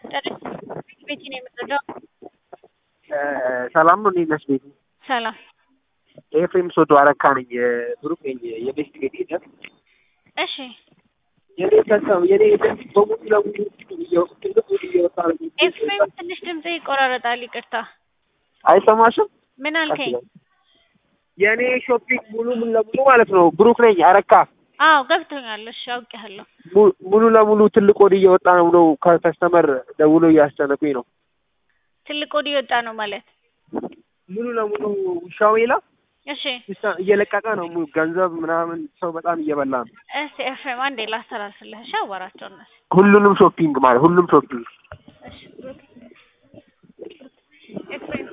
ቤቲ ነው የምትረዳው? ሰላም ነው። እንዴት ነሽ ቤቲ? ሰላም። ኤፍሬም ሶዶ አረካ ነኝ። ብሩክ ነኝ። የቤስት ቤት ሄደ እሺ የኔ ከሰው የኔ ድምፅ በሙሉ ለሙሉ ትልቁ እየወጣ ነው። ኤፍሬም ትንሽ ድምጽ ይቆራረጣል። ይቅርታ። አይሰማሽም? ምን አልከኝ? የኔ ሾፒንግ ሙሉ ሙሉ ለሙሉ ማለት ነው። ብሩክ ነኝ አረካ አዎ ገብቶኛል። እሺ አውቄያለሁ። mu- ሙሉ ለሙሉ ትልቅ ወድ እየወጣ ነው ብሎ ከከስተመር ደውሎ እያስጨነቁኝ ነው። ትልቅ ወዲ የወጣ ነው ማለት ሙሉ ለሙሉ ውሻው ይላ እሺ። እየለቀቀ ነው። ሙሉ ገንዘብ ምናምን ሰው በጣም እየበላ ነው። እስቲ ኤፍሬም አንዴ ላስተላልፍልህ። እሺ አዋራቸው እነሱ። ሁሉንም ሾፒንግ ማለት ሁሉም ሾፒንግ እሺ ብሩክ ኤፍሬም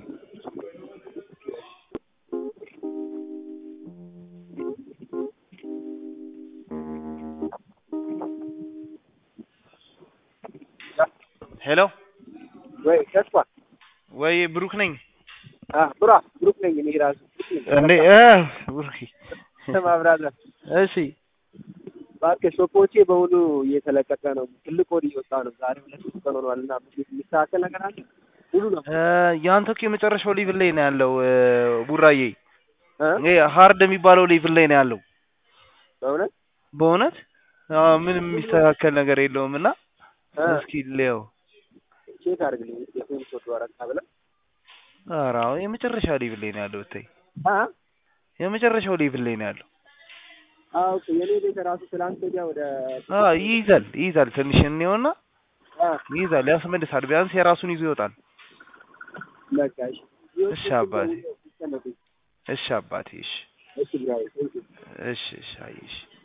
ሄሎ ወይ ተስፋ ወይ ብሩክ ነኝ። አ ብራ ብሩክ ነኝ እኔ ራሱ እንዴ እ ብሩክ ማብራራ እሺ እባክህ ሾፖቼ በሙሉ እየተለቀቀ ነው። ትልቅ ወድ እየወጣ ነው። ዛሬ ሁለት ሶስት ቀን ሆኗል እና የሚስተካከል ነገር አለ ሙሉ ነው እ ያንተ እኮ የመጨረሻው ሌቭል ላይ ነው ያለው እ ቡራዬ እ ይሄ ሃርድ የሚባለው ሌቭል ላይ ነው ያለው። በእውነት በእውነት አዎ፣ ምንም የሚስተካከል ነገር የለውም እና እ እስኪ ልየው። ቼክ አድርግልኝ የፌም ሶዶ አረካ ብለህ ኧረ አዎ የመጨረሻ ሌቭል ላይ ነው ያለው። ብታይ አ የመጨረሻው ሌቭል ላይ ነው ያለው። አዎ እኮ የኔ ቤት ራሱ ትላንት ወዲያ ወደ አዎ ይይዛል ይይዛል። ትንሽ እንየውና አ ይይዛል፣ ያስመልሳል። ቢያንስ የራሱን ይዞ ይወጣል። በቃ እሺ እሺ አባቴ እሺ አባቴ እሺ እሺ ብራይ እሺ እሺ አይ እሺ